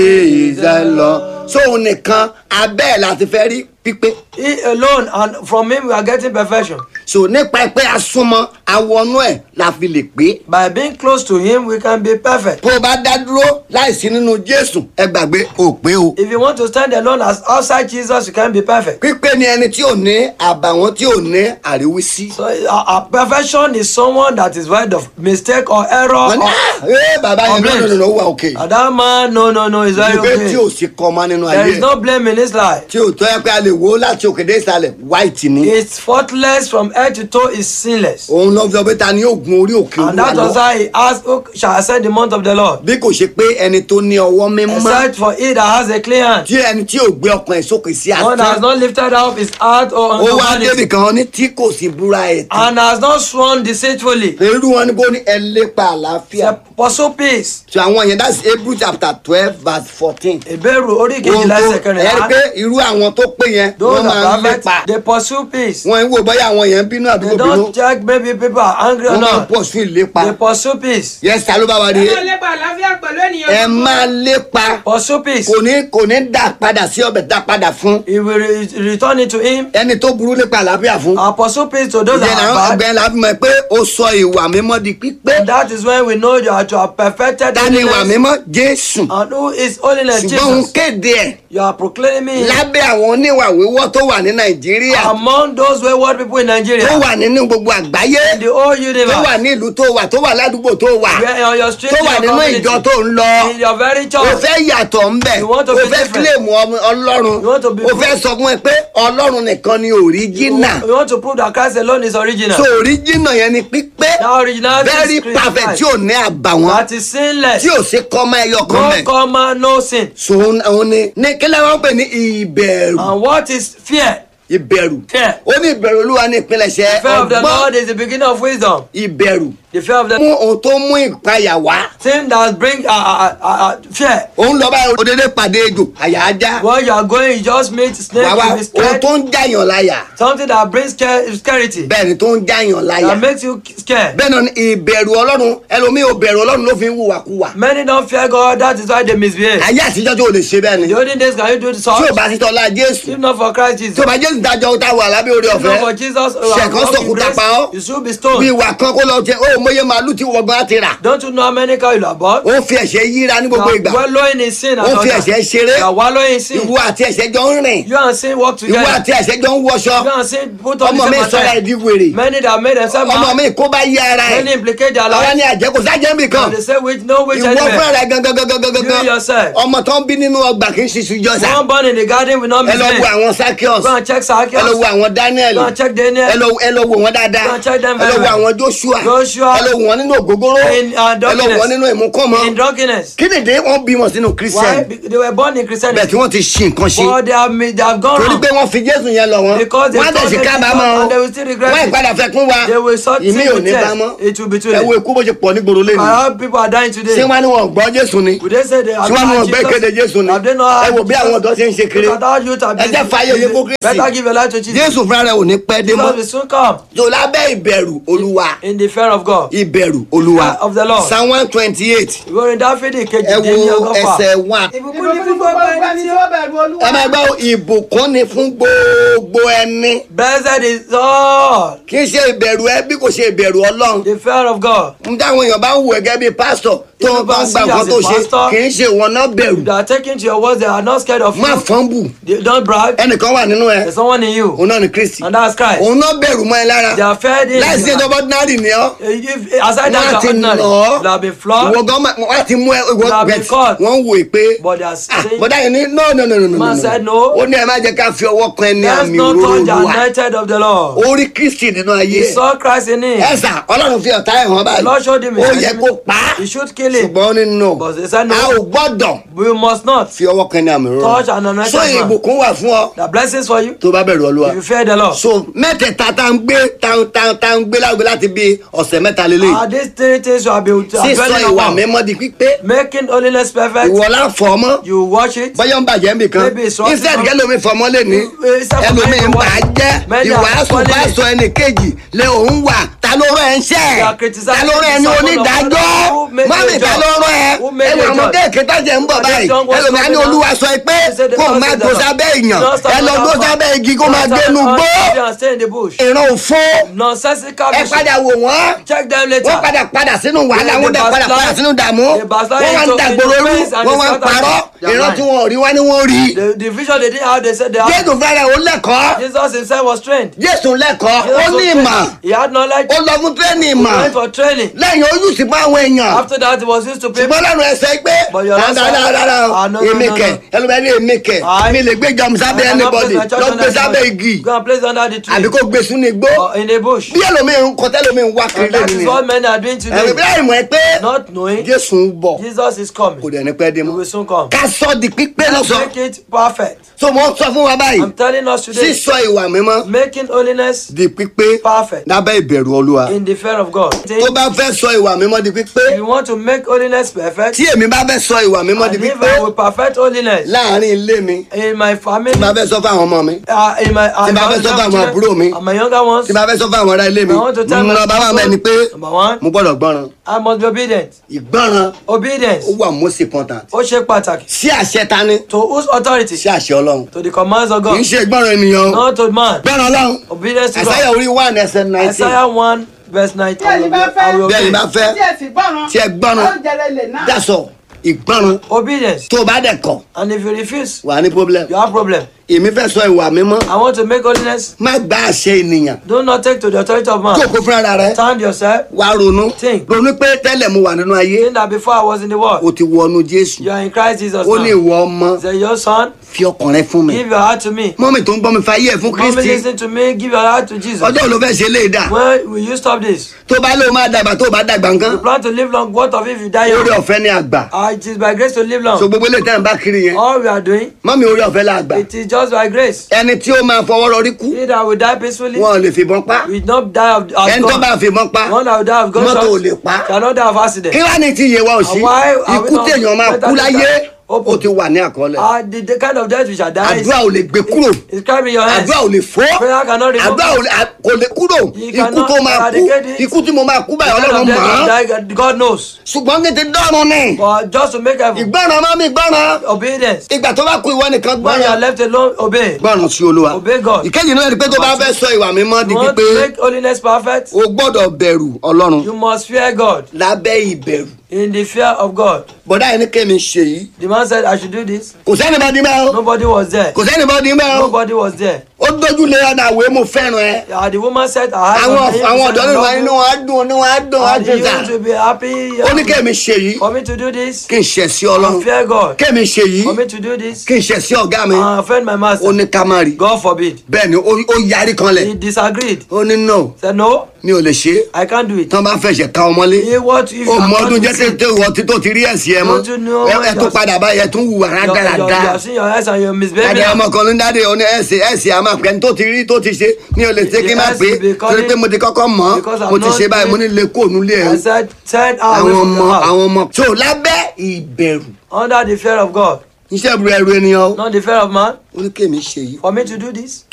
praise the lord sóun nìkan abẹ́ ẹ̀ láti fẹ́ rí pípé He alone, and from him we are getting perfection. so nípa pé a súnmọ́ awọnú ẹ̀ la fi lè pé By being close to him, we can be perfect. bó o bá dá dúró láìsí nínú jésù ẹ gbàgbé ò pé o If you want to stand alone as outside Jesus, you can't be perfect. pípé ni ẹni tí ò ní àbàwọ́n tí ò ní àríwísí. So uh, uh, perfection is someone that is void of mistake or error. wọ́n ní Or, "Ah, ee bàbá yẹn Complaints. lọ́nà ló wà òkè. Uh, that man, no, no, no, is very ìgbé tí ò okay. sí kọ́má nínú There ayé is no blame in his life. tí ò tọ́ ẹ pé a lè wo láti òkè dé ìsàlẹ̀ white ni. It's faultless from head to toe, is sinless. òun lọ fi ọbẹ̀ ta ni yóò gun orí òkè And olúwa that was lọ. why he asked, Who shall ascend the mount of the Lord? bí kò ṣe pé ẹni tó ní ọwọ́ mímọ́ Except for he that has a clean hand. tí ẹni tí ò gbé ọkàn ẹ̀ sókè sí One that has asán. not lifted up his heart or ó unto wá débì vanity, kan ní tí kò sí búra ẹ̀ tán. and has not sworn deceitfully. irú wọn ni kò ní ẹ lépa àlàáfíà. Pursue peace. tí àwọn yẹn that's Hebrew chapter twelve verse fourteen. Ìbéèrè orí ohun kejìlá tó ẹsẹ̀ ẹ rí kẹrìnlá. pé irú àwọn tó pé yẹn Those wọ́n máa that ń are lépa. perfect, they pursue peace. wọ́n ń wò bóyá àwọn yẹn ń bínú They àdúgbò bínú. don't check maybe people are angry or wọ́n máa not. pọ̀ sí ìlépa. They pursue peace. yẹn sá ló bá wa ẹ rí máa lépa àlàáfíà pẹ̀lú ènìyàn. ẹ máa lépa Pursue peace. kò ní kò ní dà padà sí ọbẹ̀ dà padà fún He will re return it to him. ẹni tó burú lépa àlàáfíà fún. And pursue peace to those ìyẹn that làwọn are bad. ọgbẹ́ la fi mọ̀ pé ó sọ ìwà mímọ́ di pípé. And that is when we know you are to have perfected ta ni ìwà holiness. mímọ́ Jésù. And who is holiness? ṣùgbọ́n òun Jesus. kéde ẹ̀ You are proclaiming lábẹ́ àwọn oníwà wíwọ́ tó wà ní Nàìjíríà among those wayward people in tó Nigeria. wà nínú gbogbo àgbáyé In the whole tó wà universe. ní ìlú tó wà tó wà ládùúgbò tó wà Where on your street, tó in wà your nínú community, ìjọ tó ń lọ. in your very o church. fẹ́ yàtọ̀ ńbẹ̀ You want to o be fẹ́ different. kílèmù ọmọ ọlọ́run You want to be o fẹ́ sọ fún ẹ pé ọlọ́run nìkan ni You, òríjínà you want to prove that Christ alone is original. so òríjínà yẹn ni pípé That originality very is Christ. perfect tí ò ní àbàwọ́n That is sinless. tí ò sí kọ́mọ ẹyọ kan No mẹ́ comma, no sin. so òun ni ní kílẹ̀ wọn pè ní ìbẹ̀rù And what is fear? ìbẹ̀rù Fear. ó ní ìbẹ̀rù olúwa ní ìpilẹ̀ṣẹ̀ Fear of the ọgbọ́n Lord is the beginning of wisdom. ìbẹ̀rù The fear of the mú ohun tó mú ìpayà wá thing that bring uh, uh, uh, uh, fear. òun lọ báyìí òdèdè pàdé ejò àyà ajá When you are going, you just meet snake, wàá wá you be ohun scared. tó ń jàyàn láyà Something that brings scare, scarcity. bẹ́ẹ̀ ni tó ń jàyàn láyà That makes you scared. bẹ́ẹ̀ náà ni ìbẹ̀rù ọlọ́run ẹlòmíì ò bẹ̀rù ọlọ́run ló fi ń hùwàkúwà Many don't fear God, that is why they misbehave. ayé àtijọ́ tó lè ṣe bẹ́ẹ̀ ni The olden days, can you do this? tí ò bá sí tọ́lá jésù If not for Christ tí Jesus. ò bá jésù dájọ́ tá a wà lábẹ́ orí If not for ọ̀fẹ́ Jesus, uh, ṣẹ̀kan walk in sọ̀kúta grace, pa ọ́ you should be bí stoned. ìwà kan kó lọ jẹ ó mọyé màálù tí wọgbọ́n á ti rà Don't you know how many cows you are bought? ó fi ẹ̀ṣẹ̀ yíra ní You gbogbo are ìgbà wallowing in sin. ó and all fi that. ẹ̀ṣẹ̀ ṣeré You are wallowing in sin. ìwọ àti ẹ̀ṣẹ̀ jọ ń rìn You and sin work ìwọ together. àti ẹ̀ṣẹ̀ jọ ń wọṣọ You and sin put on ọmọ the mi same sọra attire. ẹ̀dí wèrè Many that made themselves ọmọ mad. mi kó bá yí ara ẹ̀ Many implicate their àwa life. ni àjẹkù sájẹ́ mi kan And they say which no which ìwọ fúnra anywhere. rẹ̀ gangan gangan gangan You yourself. ọmọ tó ń bí nínú ọgbà kì í ṣiṣu jọ́sà One born in the garden will not ẹ lọ wo misbehave. àwọn Zacchaeus Go and check ẹ lọ wo Zacchaeus. àwọn Daniel Go and check Daniel. ẹ lọ ẹ lọ wo wọn dáadáa Go and check them ẹ lọ very wo well. àwọn Joshua Joshua. ẹ lọ wo wọn nínú ògógóró In, uh, ẹ lọ wo wọn drunkenness. nínú ìmúkọ́mọ In drunkenness. kí nìdí wọn bí wọn sínú Why? Christian Be- They were born in bẹ́ẹ̀ Christianity. tí wọ́n ti ṣì nǹkan ṣe But they have, made- they have gone torí wrong. pé wọ́n fi Jésù yẹn lọ wọn Because they wọ́n á dẹ̀ thought sí they kábàámọ̀ did not- o and they will still regret wọ́n it. ìpadà fẹ́ kún wa They will sort ìmí ò with ní tears. bá mọ́ It will be too ẹ late. wo ikú bó ṣe pọ̀ nígboro lẹ́nu I heard people are dying today. ṣé wọ́n ní wọn gbọ́ Jésù ni Would they say they have ṣé wọ́n ní wọn gbé Jesus? kéde Jésù ni Have they not ẹ had wò bí àwọn Jesus? ọ̀dọ́ ṣe ń ṣe kiri Look at how youth are ẹ jẹ́ fàyè yẹ kó busy. Kristi Better give your life to Jesus. Jésù fúnra rẹ̀ ò ní pẹ́ dé mọ́ Jesus will soon come tó lábẹ́ ìbẹ̀rù Olúwa in the fear of God. ìbẹ̀rù Olúwa Fear of the Lord. Psalm one twenty eight Ìwé orin Dáfídì kejì ẹ dín ní wo ọgọ́fà. ẹsẹ̀ one ìbùkún ni fún gbogbo ẹni tí ó bẹ̀rù olúwa. ẹ máa gbọ́ ìbùkún ni fún gbogbo ẹni Blessed is all kì í ṣe ìbẹ̀rù ẹ bí kò ṣe ìbẹ̀rù Ọlọ́run the fear of God. n táwọn èèyàn bá ń wù ẹ́ gẹ́gẹ́ bí pásítọ̀ tó If ń you bá ń see gba as nǹkan a tó ṣe pastor, kì í ṣe ìwọ náà bẹ̀rù They are taking to your words. They are not scared of má you. fọ́nbù They don't brag. ẹnìkan wà nínú ẹ There's someone in you. òun náà ni Kristi And that's Christ. òun náà bẹ̀rù mọ́ ẹ lára They are fed in. láìsí ẹjọ́ ordinary ni ọ́ If, aside wọ́n á that, ti you are nà ordinary. ọ́ You have been flogged. ìwọ gan ma- wọ́n á ti mú ẹ ìwọ You have been bẹ̀t caught. wọ́n wò é pé But they are ah saying, bọ́dá yẹn ní no no no no no Man no said no. ó ní ẹ má jẹ́ ká fi ọwọ́ kan ẹni let's àmì not òróró touch the Olúwa anointed of the Lord. ó rí Kristi nínú ayé He saw Christ in him. ẹ̀sà Ọlọ́run fi ọ̀tá ẹ̀ hàn The Lord showed báyìí him ó his yẹ enemy. kó pa á He should kill him. ṣùgbọ́n ó ní no But they said a ò no. gbọ́dọ̀ We must not. fi ọwọ́ kan ẹni àmì òróró Touch an anointed so man. ìbùkún wà fún ọ The blessings for you. tó bá bẹ̀rù Olúwa If you fear the Lord. so mẹ́tẹ̀ẹ̀ta tá ń gbé tá ń tá ń tá ń gbé lágbo láti bí ọ̀sẹ̀ mẹ́ta mẹ́ta lélẹ̀ Are these three things you have been sísọ dwelling ìwà upon? mímọ́ di pípé Making holiness perfect. ìwọ láfọ̀ ọmọ You watch it. bọ́yọ̀ ń bàjẹ́ nbì kan Maybe it's wrong. instead kẹlòmí fọmọ lè ní Instead of ẹlòmí ń buying bà á one, jẹ́ many are ìwàásù spoiling bá it. sọ ẹnì kejì lé òun wà ta ló rọ ẹ ń ṣẹ́ They are criticizing ta ló rọ ẹ ní the sermon of onídàájọ́ God. Who made mọ́mí the ta judge? ló rọ ẹ Who made ẹlò the àwọn judge? kéèké tájẹ̀ ń bọ̀ And this báyìí young was ẹlòmí á ní coming olúwa out. sọ pé He said the kó o Lord má said gbó that. sábẹ́ èèyàn Don't stand ẹ lọ on gbó that sábẹ́ farm. igi kó máa Don't gbénu stand gbó on the and stay in the bush. ìran òfo Nonsensical ẹ vision. padà wò wọ́n Check them later. wọ́n padà padà sínú wàhálà They wọ́n dẹ̀ padà backslide. padà sínú dààmú They backslide wọ́n wá ń into- dàgbòrò into rú pains and wọ́n wá ń disorder. parọ́ Their ìran mind. tí wọn ò rí wá ní wọ́n rí The, the vision they didn't have, they said they had. jésù fẹ́rẹ̀ ó lẹ́kọ̀ọ́ Jesus himself was trained. jésù lẹ́kọ̀ọ́ Jesus ó was ní trained. ìmọ̀ He had knowledge. ó lọ fún tírẹ́nì He ìmọ̀ went for training. lẹ́yìn ó yùsì fún àwọn èèyàn After that, he was used to people. ṣùgbọ́n lẹ́nu ẹsẹ̀ pé But your answer- dáadáa Ah, no, no, èmi no, kẹ̀ no. ẹlòmíràn ní èmi kẹ̀ I- mi lè gbé jọm sábẹ́ I cannot anybody place my church lọ under gbé the sábẹ́ tree. igi Go and place under the tree. àbí kó gbé sínú igbó Or in a bush. bí ẹlòmíràn ń kọ tẹ́lòmíràn wá kiri And that lẹ́nu is ni what men are doing ẹ̀rù today. bí láì mọ̀ ẹ́ pé Not knowing jésù ń bọ̀ Jesus is kò coming. dẹ̀ ní pẹ́ dé He mọ́ will soon come. ká sọ di pípé Let's lọ́sọ̀ make it perfect. so mo sọ fún wa báyìí I'm telling us today, sísọ ìwà mímọ́ making holiness di pípé perfect lábẹ́ ìbẹ̀rù olúwa in the fear of God. tó bá fẹ́ sọ ìwà mímọ́ di pípé If you want to make holiness perfect, tí èmi bá fẹ́ sọ ìwà mímọ́ di and if pípé I will perfect holiness láàrin ilé mi in my family, tí bá fẹ́ sọ fún àwọn ọmọ mi uh, in my, uh, Tí bá my fẹ́ sọ fún younger àwọn àbúrò mi. children, and my younger ones, tí bá fẹ́ sọ fún àwọn ará ilé mi I want to tell my lọ bá wà mẹ́ni pé people, number one, mo gbọ́dọ̀ gbọ́ràn I must be obedient. ìgbọ́ràn Obedience. ó wà most important Ó ṣe pàtàkì. sí àṣẹ tani To whose authority? sí àṣẹ ọlọ́run To the commands of kì í God. ṣe ìgbọ́ràn ènìyàn o Not to man. gbọ́ràn ọlọ́run Obedience to àṣàyà God. orí one ẹsẹ̀ nineteen Isaiah 1 verse 19. Tí ẹ̀yin bá fẹ́- I will bí ẹni obey. bá fẹ́ tí ẹ sì gbọ́ràn tí ẹ gbọ́ràn oúnjẹ rẹ lè náà. dasọ ìgbọ́ràn Obedience. tó o bá dẹ̀ kọ̀ And if you refuse, wà ní problem you have problem. èmi fẹ́ sọ ìwà mímọ́ I want to make holiness. má gba àṣẹ ènìyàn Do not take to the authority of man. jókòó fúnra rẹ Stand yourself. wá ronú Think. ronú pé tẹ́lẹ̀ mo wà nínú ayé Think that before I was in the world, o ti wọnú jésù you are in Christ Jesus ó ní now. ìwọ ọmọ Say, your son, fi ọkàn rẹ fún mi give your heart to me. mọ́mì tó ń gbọ́ mi fa ayé ẹ̀ fún Mommy, kristi listen to me. Give your heart to Jesus. ọjọ́ ló fẹ́ ṣe lè dà When will you stop this? tó bá lóun máa dàgbà tó bá dàgbà nǹkan You plan to live long. What of if you die orí young? ọ̀fẹ́ ni àgbà Ah, it is by grace to live so long. gbogbo ilé tẹ́ ń bá kiri yẹn All we are doing, mọ́mì orí ọ̀fẹ́ la àgbà it is just by grace. ẹni tí ó máa fọwọ́ rọrí kú He that will die peacefully wọn ò lè fìbọn pa will not die of, of ẹni tó bá gun. fìbọn pa One that will die of mọ́tò ò gunshot lè pa cannot die of accident. kí wá ní ti yé wa ò sí And why are we ikú not téèyàn máa better kú than láyé that? ó ti wà ní àkọọ́lẹ̀ Ah, the, the kind of death we shall die is, àdúrà ò lè gbé kúrò is carved in your hands. àdúrà ò lè fọ́ Prayer cannot remove àdúrà ò lè- à- kò lè kúrò You ikú cannot tó máa kú eradicate it. ikú tí mo máa kú The báyìí kind ọlọ́run of death mọ̀ we ọ́n shall die, God knows. ṣùgbọ́n ní ti dọ́run ni But just to make heaven, ìgbọ́ràn máa mi gbọ́ràn obedience. ìgbà tó bá kú ìwọ nìkan When you are gbọ́ràn left alone, obey. gbọ́ràn sí olúwa Obey God. ìkejì náà ni pé tó bá fẹ́ sọ ìwà mímọ́ di You want pípé to make holiness perfect? o gbọ́dọ̀ bẹ̀rù ọlọ́run You must fear God. lábẹ́ ìbẹ̀rù In the fear of God. bọ́dá yẹn ní kémi ṣe yìí The man said, I should do this. kò sẹ́ni bá dín mẹ́ o Nobody was there. kò sẹ́ni bá dín mẹ́ o Nobody was there. ó dójú lé ọ̀nà àwẹ̀ mo fẹ́ràn ẹ Uh, the woman said, I have àwọn something àwọn to ọ̀dọ́ say, nínú I inú love wọn á dùn inú wọn á dùn you. á And dùn you sá to be happy. ó ní kémi ṣe yìí For me to do this. kí n ṣẹ̀ sí I ọlọ́run fear God. kémi ṣe yìí For me to do this. kí n ṣẹ̀ sí ọ̀gá mi I offend my ó master. ní ká má rí God forbid. bẹ́ẹ̀ ni ó ó yarí kanlẹ̀ He disagreed. ó ní no Said, No, mi ò lè ṣe é I can't do it. tán bá fẹsẹ̀ ká ọmọlé He what if ó I'm mọ not ọdún to jẹ́ sin? tètè wọ tí tó ti rí ẹ̀sìn ẹ mọ́ Don't you know ẹ when ẹ tún you're- padà báyìí ẹ tún hùwà You, you, you rádaràda have seen your eyes and you're misbehaving. ẹ̀dẹ̀ ọmọ kan ló ń dáde ó ní ẹ̀sìn ẹ̀sìn àmọ́ pẹ̀lú tó ti rí tó ti ṣe mi ò lè ṣe kí n má The pé ẹ̀sìn because torí pé mo ti kọ́kọ́ mọ̀ because I'm mo ti not ṣe báyìí mo ní doing- lè kó òun lé ẹ̀ I said, turn away àwọn from the ọmọ house. àwọn ọmọ tó lábẹ́ ìbẹ̀rù Under the fear of God. iṣẹ́ ìbúra ẹrù ènìyàn o Not the fear of man. ó ní kémi ṣe yìí For me to do this.